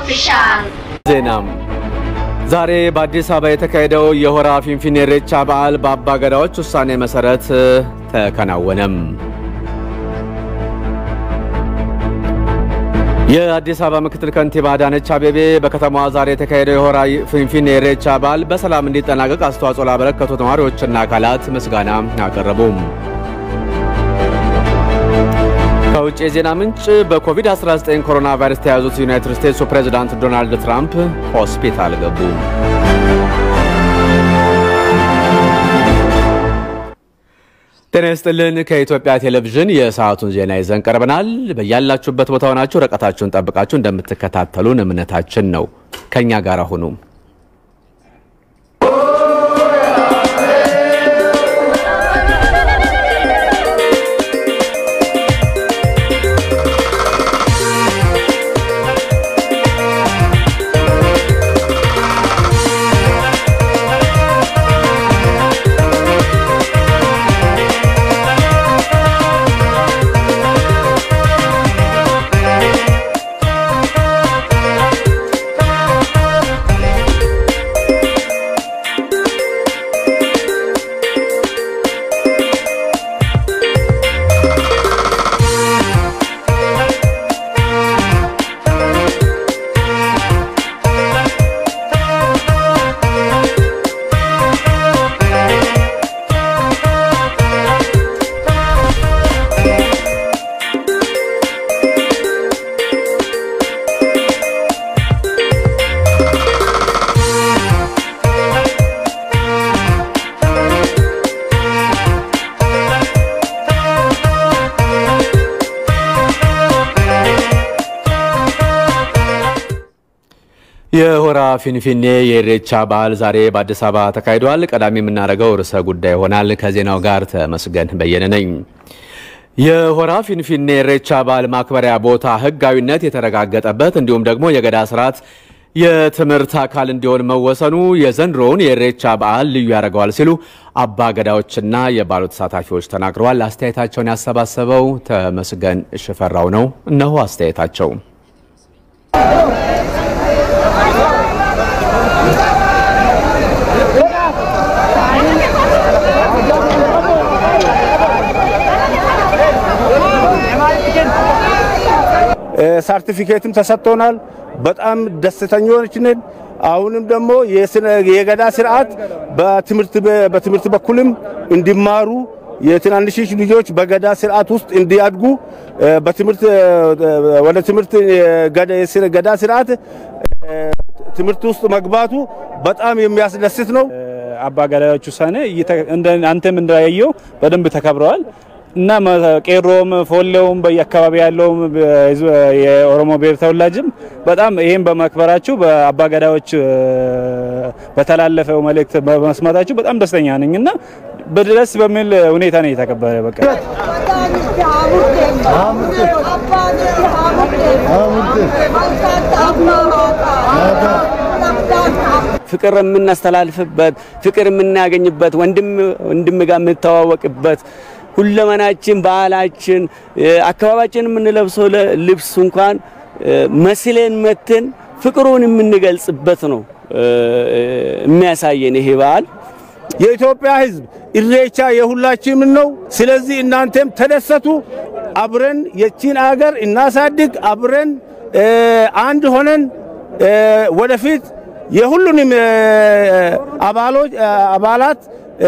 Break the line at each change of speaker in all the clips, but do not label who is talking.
ኦፊሻል
ዜናም ዛሬ በአዲስ አበባ የተካሄደው የሆራ ፊንፊኔ ኢሬቻ በዓል በአባ ገዳዎች ውሳኔ መሰረት ተከናወነም። የአዲስ አበባ ምክትል ከንቲባ አዳነች አቤቤ በከተማዋ ዛሬ የተካሄደው የሆራ ፊንፊኔ ኢሬቻ በዓል በሰላም እንዲጠናቀቅ አስተዋጽኦ ላበረከቱ ነዋሪዎችና አካላት ምስጋና አቀረቡም። ከውጭ የዜና ምንጭ በኮቪድ-19 ኮሮና ቫይረስ ተያዙት ዩናይትድ ስቴትሱ ፕሬዚዳንት ዶናልድ ትራምፕ ሆስፒታል ገቡ። ጤና ይስጥልን። ከኢትዮጵያ ቴሌቪዥን የሰዓቱን ዜና ይዘን ቀርበናል። በያላችሁበት ቦታ ሆናችሁ ርቀታችሁን ጠብቃችሁ እንደምትከታተሉን እምነታችን ነው። ከእኛ ጋር ሁኑ። የሆራ ፊንፊኔ የኢሬቻ በዓል ዛሬ በአዲስ አበባ ተካሂዷል። ቀዳሚ የምናደርገው ርዕሰ ጉዳይ ይሆናል። ከዜናው ጋር ተመስገን በየነ ነኝ። የሆራ ፊንፊኔ ኢሬቻ በዓል ማክበሪያ ቦታ ሕጋዊነት የተረጋገጠበት እንዲሁም ደግሞ የገዳ ስርዓት የትምህርት አካል እንዲሆን መወሰኑ የዘንድሮውን የኢሬቻ በዓል ልዩ ያደርገዋል ሲሉ አባ ገዳዎችና የበዓሉ ተሳታፊዎች ተናግረዋል። አስተያየታቸውን ያሰባሰበው ተመስገን ሽፈራው ነው። እነሆ አስተያየታቸው።
ሰርቲፊኬትም ተሰጥቶናል። በጣም ደስተኞች ነን። አሁንም ደግሞ የገዳ ስርዓት በትምህርት በኩልም እንዲማሩ የትናንሽ ልጆች በገዳ ስርዓት ውስጥ እንዲያድጉ በትምህርት ወደ ትምህርት ገዳ ስርዓት ትምህርት ውስጥ መግባቱ በጣም የሚያስደስት ነው።
አባ ገዳዎች ውሳኔ አንተም እንዳያየው በደንብ ተከብረዋል እና ቄሮም ፎሌውም በየአካባቢ ያለውም የኦሮሞ ብሔር ተወላጅም በጣም ይህም በማክበራችሁ በአባ ገዳዎች በተላለፈው መልእክት በመስማታችሁ በጣም ደስተኛ ነኝ እና በደስ በሚል ሁኔታ ነው የተከበረ። በቃ
ፍቅር የምናስተላልፍበት ፍቅር የምናገኝበት ወንድም ወንድም ጋር የምንተዋወቅበት ሁለመናችን፣ ባህላችን፣ አካባቢያችን የምንለብሰው ልብስ እንኳን መስለን መትን ፍቅሩን የምንገልጽበት ነው የሚያሳየን ይሄ በዓል።
የኢትዮጵያ ሕዝብ ኢሬቻ የሁላችንም ነው። ስለዚህ እናንተም ተደሰቱ። አብረን የቺን አገር እናሳድግ። አብረን አንድ ሆነን ወደፊት የሁሉንም አባላት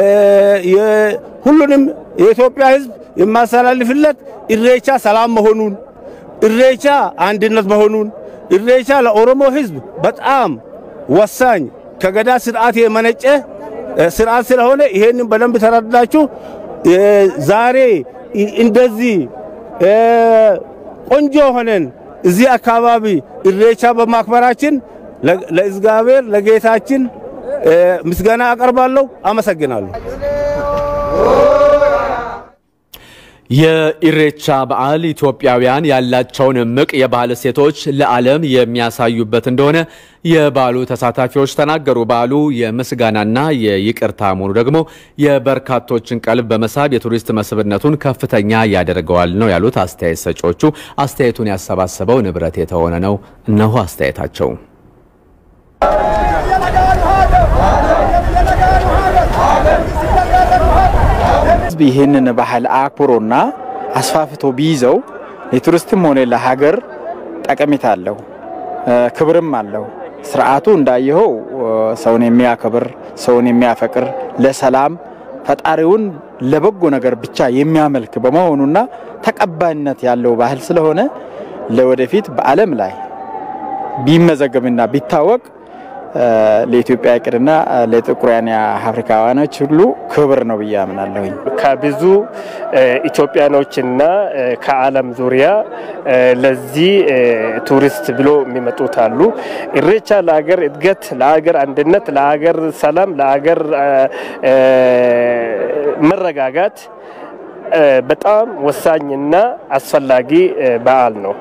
ሁሉንም የኢትዮጵያ ሕዝብ የማስተላልፍለት ኢሬቻ ሰላም መሆኑን፣ ኢሬቻ አንድነት መሆኑን፣ ኢሬቻ ለኦሮሞ ሕዝብ በጣም ወሳኝ ከገዳ ስርዓት የመነጨ ስርዓት ስለሆነ ይሄንን በደንብ ተረዳችሁ። ዛሬ እንደዚህ ቆንጆ ሆነን እዚህ አካባቢ ኢሬቻ በማክበራችን ለእግዚአብሔር ለጌታችን ምስጋና አቀርባለሁ። አመሰግናለሁ።
የኢሬቻ በዓል ኢትዮጵያውያን ያላቸውን እምቅ የባህል እሴቶች ለዓለም የሚያሳዩበት እንደሆነ የበዓሉ ተሳታፊዎች ተናገሩ። በዓሉ የምስጋናና የይቅርታ መሆኑ ደግሞ የበርካቶችን ቀልብ በመሳብ የቱሪስት መስህብነቱን ከፍተኛ ያደርገዋል ነው ያሉት አስተያየት ሰጪዎቹ። አስተያየቱን ያሰባሰበው ንብረት የተሆነ ነው። እነሆ አስተያየታቸው።
ህዝብ ይህንን ባህል አክብሮና አስፋፍቶ ቢይዘው ለቱሪስትም ሆነ ለሀገር ጠቀሜታ አለው፣ ክብርም አለው። ስርዓቱ እንዳየኸው ሰውን የሚያከብር ሰውን የሚያፈቅር ለሰላም ፈጣሪውን ለበጎ ነገር ብቻ የሚያመልክ በመሆኑና ተቀባይነት ያለው ባህል ስለሆነ ለወደፊት በዓለም ላይ ቢመዘገብና ቢታወቅ ለኢትዮጵያ እቅድና ለጥቁራን አፍሪካውያኖች ሁሉ ክብር ነው ብዬ አምናለሁኝ።
ከብዙ ኢትዮጵያኖችና ከዓለም ዙሪያ ለዚህ ቱሪስት ብሎ የሚመጡት አሉ። ኢሬቻ ለሀገር እድገት፣ ለሀገር አንድነት፣ ለሀገር ሰላም፣ ለሀገር መረጋጋት በጣም ወሳኝና አስፈላጊ በዓል ነው።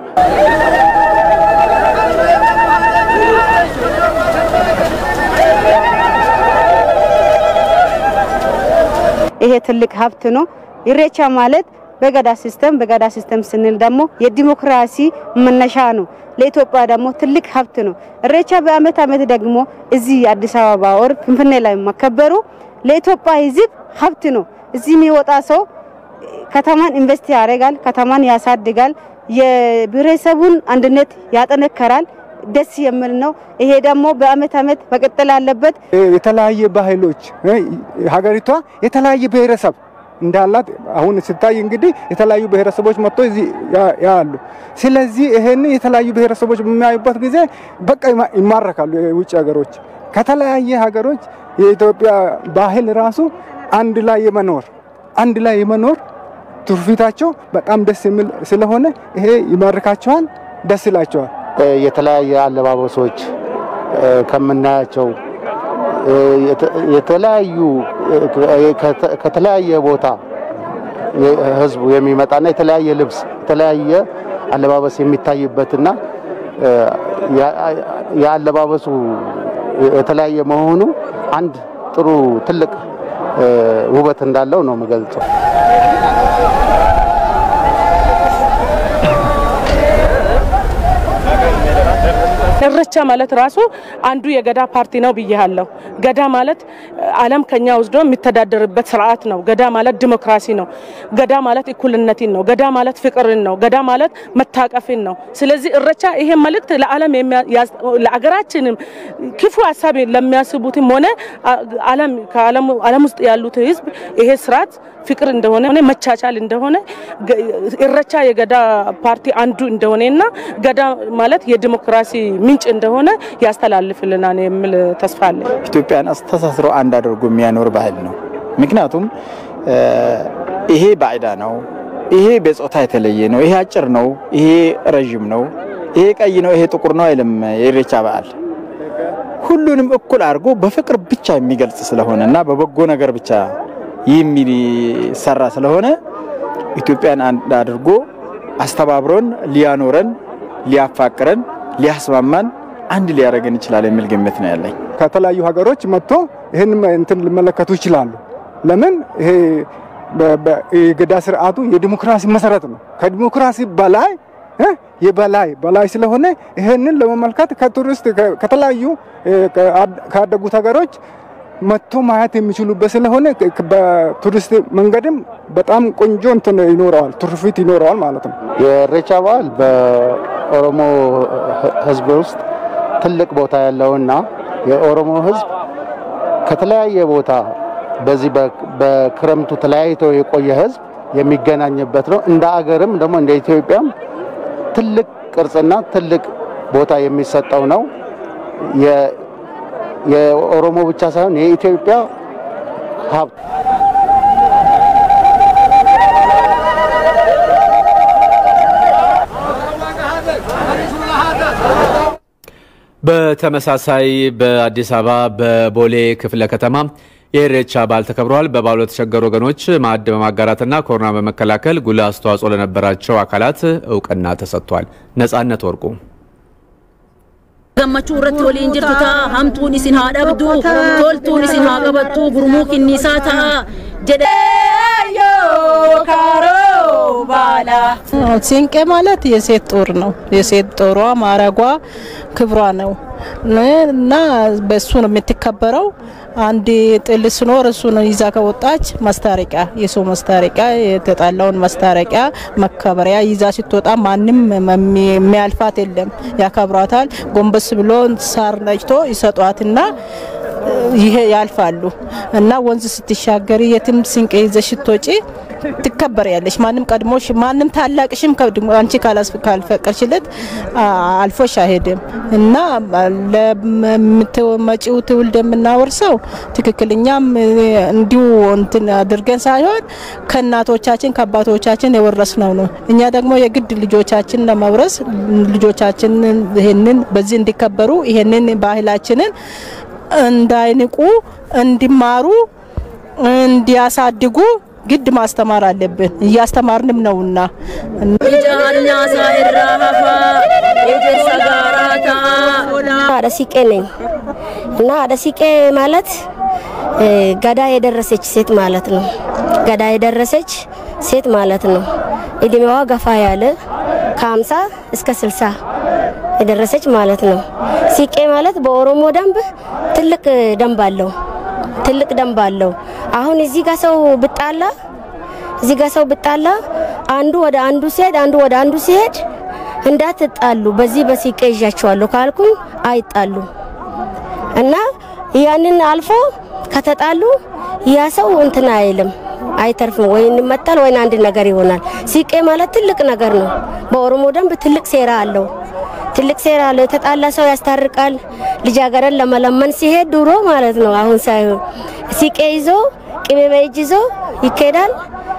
ይሄ ትልቅ ሀብት ነው። ኢሬቻ ማለት በገዳ ሲስተም በገዳ ሲስተም ስንል ደግሞ የዲሞክራሲ መነሻ ነው። ለኢትዮጵያ ደግሞ ትልቅ ሀብት ነው። ኢሬቻ በአመት አመት ደግሞ እዚህ አዲስ አበባ ወር ፍንፍኔ ላይ መከበሩ ለኢትዮጵያ ሕዝብ ሀብት ነው። እዚህ የሚወጣ ሰው ከተማን ኢንቨስት ያደርጋል፣ ከተማን ያሳድጋል፣ የብሔረሰቡን አንድነት ያጠነከራል። ደስ የሚል ነው። ይሄ ደግሞ በአመት አመት መቀጠል አለበት።
የተለያየ ባህሎች ሀገሪቷ የተለያየ ብሔረሰብ እንዳላት አሁን ስታይ እንግዲህ የተለያዩ ብሔረሰቦች መጥቶ እዚህ ያሉ። ስለዚህ ይሄን የተለያዩ ብሔረሰቦች በሚያዩበት ጊዜ በቃ ይማረካሉ። የውጭ ሀገሮች ከተለያየ ሀገሮች የኢትዮጵያ ባህል ራሱ አንድ ላይ የመኖር አንድ ላይ የመኖር ትውፊታቸው በጣም ደስ የሚል ስለሆነ ይሄ ይማርካቸዋል፣ ደስ ይላቸዋል።
የተለያየ አለባበሶች ከምናያቸው የተለያዩ ከተለያየ ቦታ ህዝቡ የሚመጣና የተለያየ ልብስ የተለያየ አለባበስ የሚታይበትና የአለባበሱ የተለያየ መሆኑ አንድ ጥሩ ትልቅ ውበት እንዳለው ነው የምገልጸው።
ኢሬቻ ማለት ራሱ አንዱ የገዳ ፓርቲ ነው ብያለሁ። ገዳ ማለት ዓለም ከኛ ወስዶ የሚተዳደርበት ስርዓት ነው። ገዳ ማለት ዲሞክራሲ ነው። ገዳ ማለት እኩልነትን ነው። ገዳ ማለት ፍቅርን ነው። ገዳ ማለት መታቀፍን ነው። ስለዚህ ኢሬቻ ይሄ መልእክት ለዓለም ለአገራችንም ክፉ ሀሳብ ለሚያስቡትም ሆነ ዓለም ከዓለም ውስጥ ያሉት ህዝብ ይሄ ስርዓት ፍቅር እንደሆነ መቻቻል እንደሆነ ኢሬቻ የገዳ ፓርቲ አንዱ እንደሆነና ገዳ ማለት የዲሞክራሲ ምንጭ እንደሆነ ያስተላልፍልናል የሚል ተስፋ አለ።
ኢትዮጵያን አስተሳስሮ አንድ አድርጎ የሚያኖር ባህል ነው። ምክንያቱም ይሄ ባዕዳ ነው፣ ይሄ በጾታ የተለየ ነው፣ ይሄ አጭር ነው፣ ይሄ ረዥም ነው፣ ይሄ ቀይ ነው፣ ይሄ ጥቁር ነው አይልም። የኢሬቻ በዓል ሁሉንም እኩል አድርጎ በፍቅር ብቻ የሚገልጽ ስለሆነ እና በበጎ ነገር ብቻ የሚሰራ ስለሆነ ኢትዮጵያን አንድ አድርጎ አስተባብሮን ሊያኖረን ሊያፋቅረን ሊያስማማን አንድ ሊያደርገን ይችላል የሚል ግምት ነው ያለኝ።
ከተለያዩ ሀገሮች መጥቶ ይህን እንትን ሊመለከቱ ይችላሉ። ለምን ይሄ የገዳ ስርዓቱ የዲሞክራሲ መሰረት ነው። ከዲሞክራሲ በላይ የበላይ በላይ ስለሆነ ይህንን ለመመልከት ከቱሪስት ከተለያዩ ካደጉት ሀገሮች መጥቶ ማየት የሚችሉበት ስለሆነ በቱሪስት መንገድም በጣም ቆንጆ እንትን ይኖረዋል፣ ትሩፊት ይኖረዋል ማለት ነው።
የኢሬቻ በዓል በኦሮሞ ሕዝብ ውስጥ ትልቅ ቦታ ያለውና የኦሮሞ ሕዝብ ከተለያየ ቦታ በዚህ በክረምቱ ተለያይቶ የቆየ ሕዝብ የሚገናኝበት ነው። እንደ አገርም ደግሞ እንደ ኢትዮጵያም ትልቅ ቅርጽና ትልቅ ቦታ የሚሰጠው ነው። የኦሮሞ ብቻ ሳይሆን የኢትዮጵያ ሀብት
በተመሳሳይ በአዲስ አበባ በቦሌ ክፍለ ከተማ የኢሬቻ በዓል ተከብረዋል። በበዓሉ የተቸገሩ ወገኖች ማዕድ በማጋራትና ኮሮና በመከላከል ጉልህ አስተዋጽኦ ለነበራቸው አካላት እውቅና ተሰጥቷል። ነጻነት ወርቁ
gammachuu irratti waliin jirtu ta'a hamtuun isin haa dhabdu toltuun isin haa qabattu gurmuu kinniisaa ta'a jedhe
ሲንቄ ማለት የሴት ጦር ነው። የሴት ጦሯ ማረጓ ክብሯ ነው እና በሱ ነው የምትከበረው። አንድ ጥል ሲኖር እሱን ይዛ ከወጣች ማስታረቂያ የሰው ማስታረቂያ የተጣላውን ማስታረቂያ መከበሪያ ይዛ ስትወጣ ማንም የሚያልፋት የለም፣ ያከብሯታል። ጎንበስ ብሎ ሳር ነጭቶ ይሰጧትና ይሄ ያልፋሉ እና ወንዝ ስትሻገሪ የትም ስንቄ ይዘሽ ስትወጪ ትከበሪያለሽ። ማንም ቀድሞሽ ማንም ታላቅሽም አንቺ ካልፈቀድሽለት አልፎሽ አይሄድም እና ለመጪው ትውልድ የምናወርሰው ትክክለኛም እንዲሁ እንትን አድርገን ሳይሆን ከእናቶቻችን ከአባቶቻችን የወረስነው ነው። እኛ ደግሞ የግድ ልጆቻችን ለመውረስ ልጆቻችን ይሄንን በዚህ እንዲከበሩ ይሄንን ባህላችንን እንዳይንቁ እንዲማሩ እንዲያሳድጉ ግድ ማስተማር አለብን። እያስተማርንም ነውና
ጃርኛሳ ኢራ ሀፋ ኤጀርሳ ጋራታ
አደሲቄ ነኝ እና አደሲቄ ማለት ገዳ የደረሰች ሴት ማለት ነው። ገዳ የደረሰች ሴት ማለት ነው። እድሜዋ ገፋ ያለ ከሀምሳ እስከ ስልሳ የደረሰች ማለት ነው። ሲቄ ማለት በኦሮሞ ደንብ ትልቅ ደንብ አለው። ትልቅ ደንብ አለው። አሁን እዚህ ጋር ሰው ብጣላ እዚህ ጋር ሰው ብጣላ አንዱ ወደ አንዱ ሲሄድ አንዱ ወደ አንዱ ሲሄድ እንዳትጣሉ በዚህ በሲቄ ይዣቸዋለሁ ካልኩኝ አይጣሉ እና ያንን አልፎ ከተጣሉ ያ ሰው እንትን አይልም አይተርፍም፣ ወይ እንመታል ወይ አንድ ነገር ይሆናል። ሲቄ ማለት ትልቅ ነገር ነው። በኦሮሞ ደንብ ትልቅ ሴራ አለው። ትልቅ ሴራ አለው። የተጣላ ሰው ያስታርቃል። ልጃገረድ ለመለመን ሲሄድ ድሮ ማለት ነው፣ አሁን ሳይሆን ሲቄ ይዞ ቅቤ በእጅ ይዞ ይኬዳል።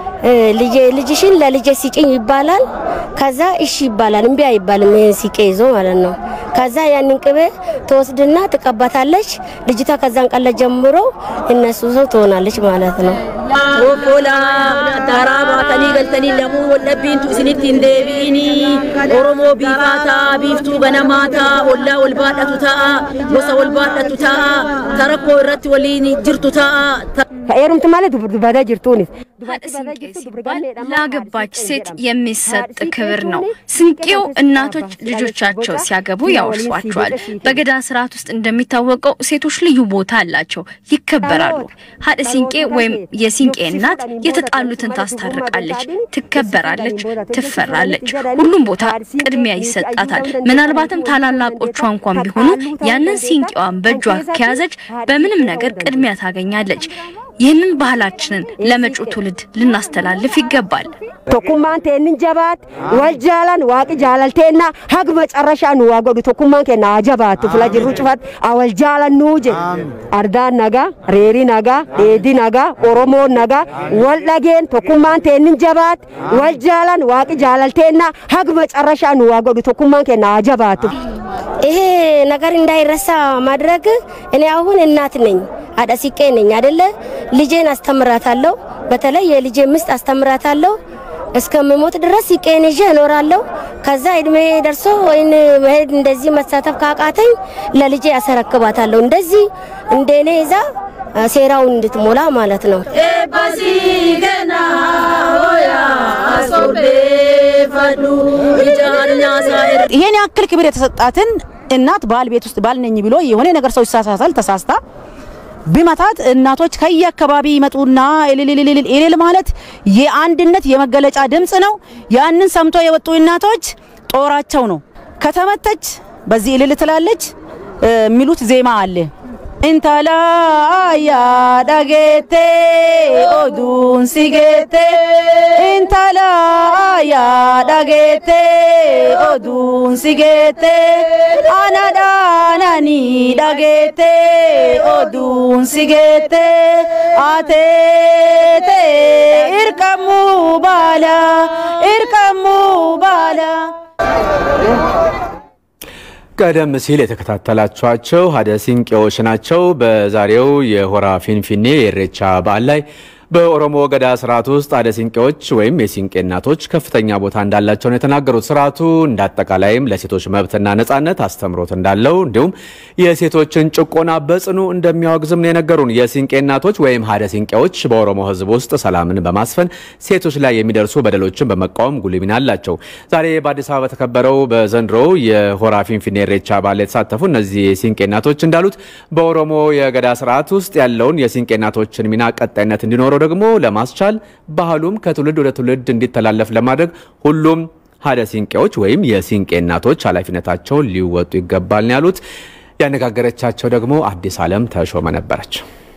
ልጄ ልጅሽን ለልጄ ሲጭኝ ይባላል። ከዛ እሺ ይባላል። እምቢ አይባልም። ይሄን ሲቄ ይዞ ማለት ነው። ከዛ ያንን ቅቤ ትወስድና ትቀባታለች። ልጅቷ ከዛን ቀን ጀምሮ እነሱ ሰው ትሆናለች ማለት ነው።
ኦቦላ ዳራ ባተኒ ገልተኒ ለሙ ወለቢንቱ isinitti hin deebi'ini oromoo biifaata biiftuu ganamaata ollaa wal baadhatu ta'a gosa wal baadhatu ta'a tarakkoo irratti waliin jirtu ta'a
ከኤሩምት ማለት ዱባዳ ጅርቱን
ሀደ ስንቄ ሲባል ላገባች ሴት የሚሰጥ ክብር ነው። ስንቄው እናቶች ልጆቻቸው ሲያገቡ ያወርሷቸዋል። በገዳ ስርዓት ውስጥ እንደሚታወቀው ሴቶች ልዩ ቦታ አላቸው፣ ይከበራሉ። ሀደ ሲንቄ ወይም የሲንቄ እናት የተጣሉትን ታስታርቃለች፣ ትከበራለች፣ ትፈራለች። ሁሉም ቦታ ቅድሚያ ይሰጣታል። ምናልባትም ታላላቆቿ እንኳን ቢሆኑ ያንን ሲንቄዋን በእጇ ከያዘች በምንም ነገር ቅድሚያ ታገኛለች። ይህንን ባህላችንን ለመጪው ትውልድ ልናስተላልፍ ይገባል።
ቶኩማን ቴንን ጀባት ወልጃላን ዋቂ ጃላልቴና ሀግ መጨረሻ ኑ ዋጎዱ ቶኩማን ኬና አጀባት ፍላ ጅሩ ጭፋት አወልጃላን ኑጀ አርዳን ነጋ ሬሪ ነጋ ኤዲ ነጋ ኦሮሞ ነጋ ወልደጌን ቶኩማን ቴንን ጀባት ወልጃላን ዋቂ ጃላልቴና ሀግ መጨረሻ ኑ ዋጎዱ ቶኩማን ኬና አጀባት ይሄ ነገር እንዳይረሳ ማድረግ እኔ አሁን እናት ነኝ አደሲቄ ነኝ አይደለ? ልጄን አስተምራታለሁ። በተለይ የልጄ ምስት አስተምራታለሁ። እስከምሞት ድረስ ሲቄን ይዤ እኖራለሁ። ከዛ እድሜ ደርሶ ወይን መሄድ እንደዚህ መሳተፍ ካቃተኝ ለልጄ አሰረክባታለሁ። እንደዚህ እንደኔ ይዛ ሴራውን እንድትሞላ ማለት ነው።
ኤባሲ ገና ሆያ አሶቤ ፈዱ ጃርኛሳ
ይሄን ያክል ክብር የተሰጣትን እናት ባል ቤት ውስጥ ባል ነኝ ብሎ የሆነ ነገር ሰው ይሳሳታል፣ ተሳስታ ቢመታት እናቶች ከየአካባቢ ይመጡና እልልልልል እልል ማለት የአንድነት የመገለጫ ድምፅ ነው። ያንን ሰምቶ የወጡ እናቶች ጦራቸው ነው። ከተመተች በዚህ እልል ትላለች የሚሉት ዜማ አለ። intala yaa dhageette oduun si geette intala yaa dhageette oduun si geette ana dhaananii dhageette oduun si geette ateete irqamuu baala irqamuu baala.
ቀደም ሲል የተከታተላችኋቸው ሀደ ሲንቄዎች ናቸው። በዛሬው የሆራ ፊንፊኔ የኢሬቻ በዓል ላይ በኦሮሞ ገዳ ስርዓት ውስጥ አደ ሲንቄዎች ወይም የሲንቄ እናቶች ከፍተኛ ቦታ እንዳላቸው ነው የተናገሩት። ስርዓቱ እንደ አጠቃላይም ለሴቶች መብትና ነጻነት አስተምሮት እንዳለው እንዲሁም የሴቶችን ጭቆና በጽኑ እንደሚያወግዝም ነው የነገሩን። የሲንቄ እናቶች ወይም ሀደ ሲንቄዎች በኦሮሞ ሕዝብ ውስጥ ሰላምን በማስፈን ሴቶች ላይ የሚደርሱ በደሎችን በመቃወም ጉልህ ሚና አላቸው። ዛሬ በአዲስ አበባ በተከበረው በዘንድሮ የሆራ ፊንፊኔ ኢሬቻ በዓል የተሳተፉ እነዚህ የሲንቄ እናቶች እንዳሉት በኦሮሞ የገዳ ስርዓት ውስጥ ያለውን የሲንቄ እናቶችን ሚና ቀጣይነት እንዲኖረው ደግሞ ለማስቻል ባህሉም ከትውልድ ወደ ትውልድ እንዲተላለፍ ለማድረግ ሁሉም ሀደ ሲንቄዎች ወይም የሲንቄ እናቶች ኃላፊነታቸውን ሊወጡ ይገባል ነው ያሉት። ያነጋገረቻቸው ደግሞ አዲስ ዓለም ተሾመ ነበረች።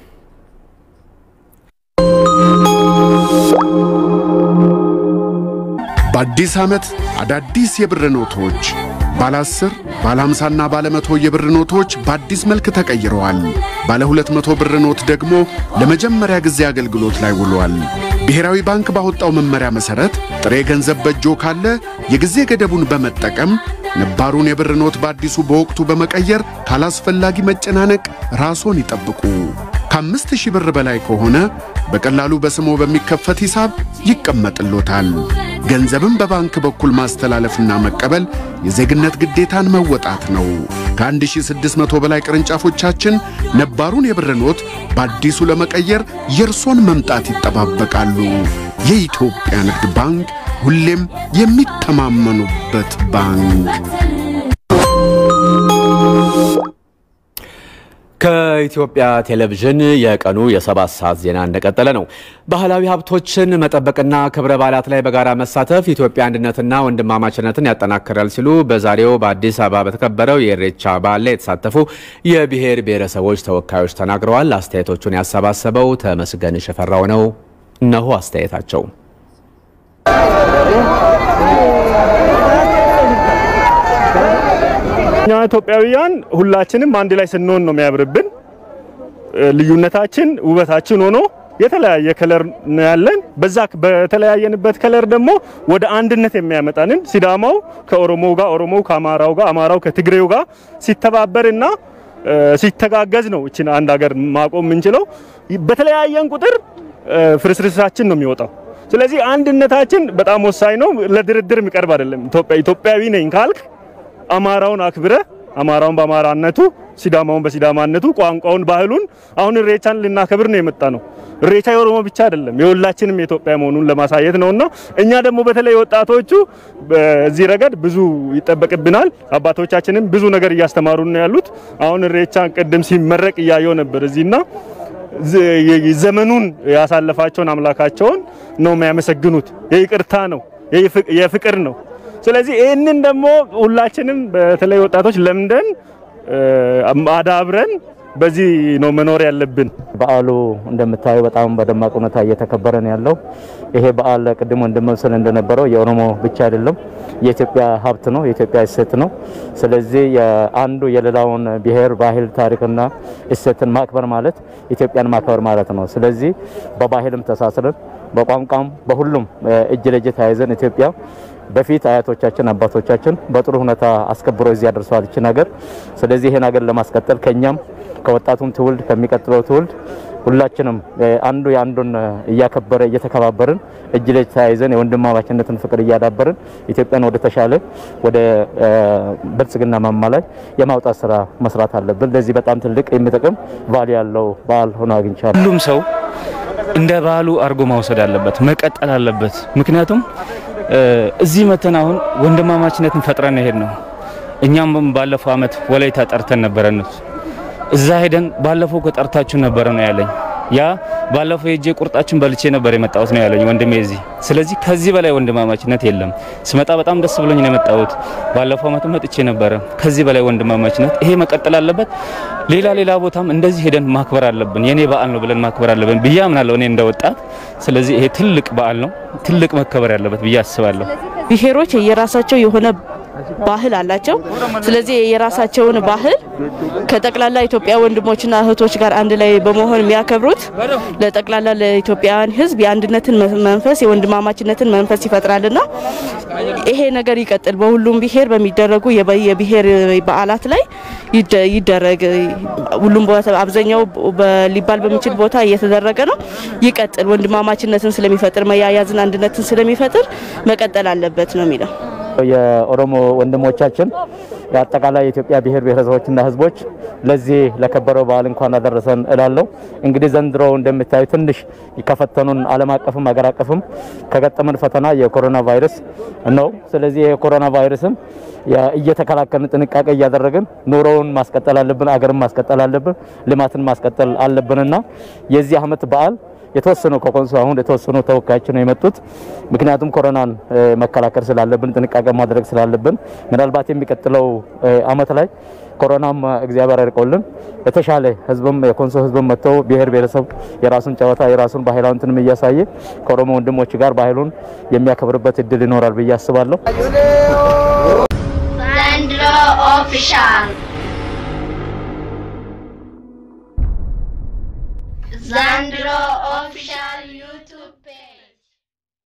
በአዲስ ዓመት አዳዲስ የብር ኖቶች ባለ 10 ባለ 50ና ባለ 100 የብር ኖቶች በአዲስ መልክ ተቀይረዋል። ባለ 200 ብር ኖት ደግሞ ለመጀመሪያ ጊዜ አገልግሎት ላይ ውሏል። ብሔራዊ ባንክ ባወጣው መመሪያ መሰረት ጥሬ ገንዘብ በእጆ ካለ የጊዜ ገደቡን በመጠቀም ነባሩን የብር ኖት በአዲሱ በወቅቱ በመቀየር ካላስፈላጊ መጨናነቅ ራስዎን ይጠብቁ። ከአምስት ሺህ ብር በላይ ከሆነ በቀላሉ በስሞ በሚከፈት ሂሳብ ይቀመጥሎታል። ገንዘብን በባንክ በኩል ማስተላለፍና መቀበል የዜግነት ግዴታን መወጣት ነው። ከ1600 በላይ ቅርንጫፎቻችን ነባሩን የብር ኖት በአዲሱ ለመቀየር የእርሶን መምጣት ይጠባበቃሉ። የኢትዮጵያ ንግድ ባንክ ሁሌም የሚተማመኑበት ባንክ።
ከኢትዮጵያ ቴሌቪዥን የቀኑ የሰባት ሰዓት ዜና እንደቀጠለ ነው። ባህላዊ ሀብቶችን መጠበቅና ክብረ በዓላት ላይ በጋራ መሳተፍ ኢትዮጵያ አንድነትና ወንድማማችነትን ያጠናክራል ሲሉ በዛሬው በአዲስ አበባ በተከበረው የኢሬቻ በዓል ላይ የተሳተፉ የብሔር ብሔረሰቦች ተወካዮች ተናግረዋል። አስተያየቶቹን ያሰባሰበው ተመስገን ሽፈራው ነው። እነሆ አስተያየታቸው።
እኛ ኢትዮጵያውያን ሁላችንም አንድ ላይ ስንሆን ነው የሚያምርብን። ልዩነታችን ውበታችን ሆኖ የተለያየ ከለር ነው ያለን። በዛ በተለያየንበት ከለር ደግሞ ወደ አንድነት የሚያመጣንን ሲዳማው ከኦሮሞ ጋር፣ ኦሮሞው ከአማራው ጋር፣ አማራው ከትግሬው ጋር ሲተባበርና ሲተጋገዝ ነው እችን አንድ ሀገር ማቆም የምንችለው። በተለያየን ቁጥር ፍርስርሳችን ነው የሚወጣው። ስለዚህ አንድነታችን በጣም ወሳኝ ነው። ለድርድር የሚቀርብ አይደለም። ኢትዮጵያ ኢትዮጵያዊ ነኝ ካልክ አማራውን አክብረ አማራውን በአማራነቱ ሲዳማውን በሲዳማነቱ ቋንቋውን፣ ባህሉን አሁን ኢሬቻን ልናከብር ነው የመጣ ነው። ኢሬቻ የኦሮሞ ብቻ አይደለም የሁላችንም የኢትዮጵያ መሆኑን ለማሳየት ነውና እኛ ደግሞ በተለይ ወጣቶቹ በዚህ ረገድ ብዙ ይጠበቅብናል። አባቶቻችንም ብዙ ነገር እያስተማሩ ነው ያሉት። አሁን ኢሬቻን ቅድም ሲመረቅ እያየው ነበር እዚህና ዘመኑን ያሳለፋቸውን አምላካቸውን ነው የሚያመሰግኑት። የይቅርታ ነው የፍቅር ነው። ስለዚህ ይህንን ደግሞ ሁላችንም በተለይ ወጣቶች ለምደን አዳብረን በዚህ ነው መኖር ያለብን።
በዓሉ እንደምታዩ በጣም በደማቅ ሁኔታ እየተከበረ ነው ያለው። ይሄ በዓል ቅድም ወንድም ስል እንደነበረው የኦሮሞ ብቻ አይደለም፣ የኢትዮጵያ ሀብት ነው፣ የኢትዮጵያ እሴት ነው። ስለዚህ አንዱ የሌላውን ብሔር ባህል፣ ታሪክና እሴትን ማክበር ማለት ኢትዮጵያን ማክበር ማለት ነው። ስለዚህ በባህልም ተሳስረን በቋንቋም በሁሉም እጅ ለእጅ ተያይዘን ኢትዮጵያ በፊት አያቶቻችን አባቶቻችን በጥሩ ሁኔታ አስከብሮ እዚህ ያደርሰዋል ይችን ሀገር። ስለዚህ ይሄን ሀገር ለማስቀጠል ከኛም ከወጣቱም ትውልድ ከሚቀጥለው ትውልድ ሁላችንም አንዱ የአንዱን እያከበረ እየተከባበርን እጅ ለእጅ ተያይዘን የወንድማማችነትን ፍቅር እያዳበርን ኢትዮጵያን ወደ ተሻለ ወደ ብልጽግና ማማ ላይ የማውጣት ስራ መስራት አለብን። ለዚህ በጣም ትልቅ የሚጠቅም ቫሊ ያለው በዓል ሆኖ አግኝቻለሁ።
ሁሉም ሰው እንደ ባህሉ አድርጎ መውሰድ አለበት፣ መቀጠል አለበት። ምክንያቱም እዚህ መተን አሁን ወንድማማችነትን ፈጥረን ሄድ ነው። እኛም ባለፈው አመት ወላይታ ጠርተን ነበረ እነሱ እዛ ሄደን ባለፈው ከጠርታችሁ ነበረ ነው ያለኝ። ያ ባለፈው የእጄ ቁርጣችን በልቼ ነበር የመጣሁት ነው ያለኝ ወንድሜ እዚህ። ስለዚህ ከዚህ በላይ ወንድማማችነት የለም። ስመጣ በጣም ደስ ብሎኝ ነው የመጣሁት። ባለፈው አመት መጥቼ ነበረ። ከዚህ በላይ ወንድማማችነት ይሄ መቀጠል አለበት። ሌላ ሌላ ቦታም እንደዚህ ሄደን ማክበር አለብን። የኔ በዓል ነው ብለን ማክበር አለብን ብዬ አምናለሁ እኔ እንደ ወጣት። ስለዚህ ይሄ ትልቅ በዓል ነው፣ ትልቅ መከበር ያለበት ብዬ አስባለሁ።
ብሔሮች የራሳቸው የሆነ
ባህል አላቸው። ስለዚህ የራሳቸውን ባህል ከጠቅላላ ኢትዮጵያ ወንድሞችና እህቶች ጋር አንድ ላይ በመሆን የሚያከብሩት ለጠቅላላ ለኢትዮጵያውያን ሕዝብ የአንድነትን መንፈስ የወንድማማችነትን መንፈስ ይፈጥራልና ይሄ ነገር ይቀጥል። በሁሉም ብሔር በሚደረጉ የብሔር በዓላት ላይ ይደረግ። ሁሉም ቦታ አብዛኛው ሊባል በሚችል ቦታ እየተደረገ ነው። ይቀጥል። ወንድማማችነትን ስለሚፈጥር መያያዝን፣ አንድነትን ስለሚፈጥር መቀጠል አለበት ነው የሚለው።
የኦሮሞ ወንድሞቻችን የአጠቃላይ የኢትዮጵያ ብሔር ብሔረሰቦችና ህዝቦች ለዚህ ለከበረው በዓል እንኳን አደረሰን እላለሁ። እንግዲህ ዘንድሮ እንደምታዩ ትንሽ ከፈተኑን ዓለም አቀፍም ሀገር አቀፍም ከገጠመን ፈተና የኮሮና ቫይረስ ነው። ስለዚህ የኮሮና ቫይረስን እየተከላከልን ጥንቃቄ እያደረግን ኑሮውን ማስቀጠል አለብን፣ አገርን ማስቀጠል አለብን፣ ልማትን ማስቀጠል አለብንና የዚህ ዓመት በዓል የተወሰኑ ከኮንሶ አሁን የተወሰኑ ተወካዮች ነው የመጡት። ምክንያቱም ኮሮናን መከላከል ስላለብን ጥንቃቄ ማድረግ ስላለብን ምናልባት የሚቀጥለው አመት ላይ ኮሮናም እግዚአብሔር ያርቀውልን የተሻለ ህዝብም የኮንሶ ህዝብም መጥተው ብሔር ብሔረሰብ የራሱን ጨዋታ የራሱን ባህላዊ እንትንም እያሳየ ከኦሮሞ ወንድሞች ጋር ባህሉን የሚያከብርበት እድል ይኖራል ብዬ አስባለሁ።
ዘንድሮ ኦፊሻል ዘንድሮ ኦፊሻል